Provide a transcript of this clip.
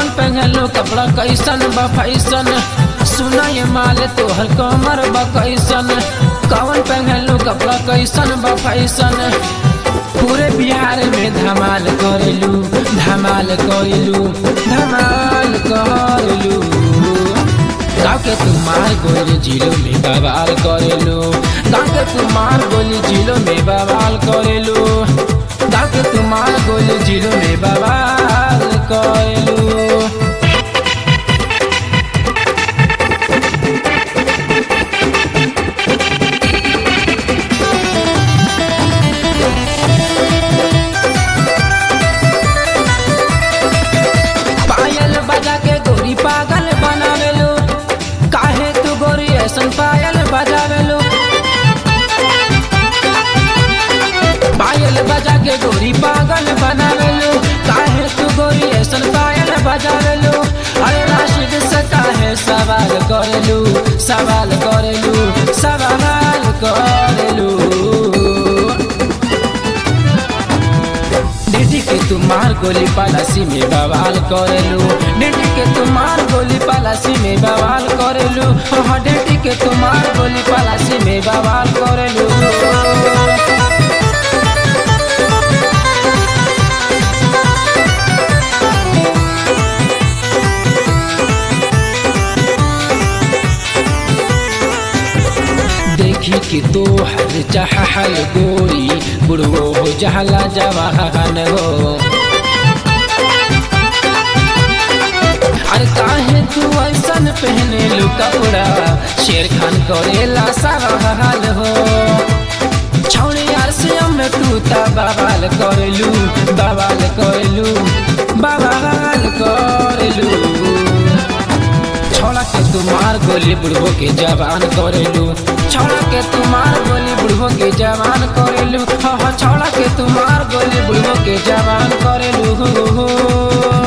पहनलो कपड़ा कैसन बा फैसन सुना ये माल तोहर कमर बा कैसन कौन पहनलो कपड़ा कैसन बा फैसन पूरे बिहार में धमाल करेलू धमाल करेलू धमाल करेलू गाँव के तू मार गोली जिलो में बवाल करेलू गाँव के तू मार गोली जिलो में बवाल करेलू गाँव के तू मार गोली जिलो में बवाल करेलू पायल बजा के गोरी पागल बनावेलू काहे तू गोरी ऐसन पायल बजावेलू पायल बजा के गोरी पागल बनावेलू काहे तू गोरी ऐसन पायल बजावेलू अरे राशिद से काहे सवाल करेलू सवाल करेलू सवाल करेलू डिडी के तुम्हार गोली पलासी में बवाल करेलू डिडी के तुम्हार गोली पलासी में बवाल करेलू हाँ डिडी के तुम्हार गोली पलासी में बवाल करेलू देखी कि तो हर चाहल गोरी बुढ़ो हो जहला जवाहन हो अरे काहे तू ऐसन पहने लू कपड़ा शेर खान करेला सवाल हो छौड़ी यार से में तू ता बवाल करेलू बवाल करेलू बवाल करेलू छोड़ा के तुम्हार गोली बुढ़ो के जवान करेलू छोड़ा के तुम्हार गोली बुढ़ो के जवान करेलू हाँ हाँ छोड़ा के तुम्हार गोली बुढ़ो के जवान करेलू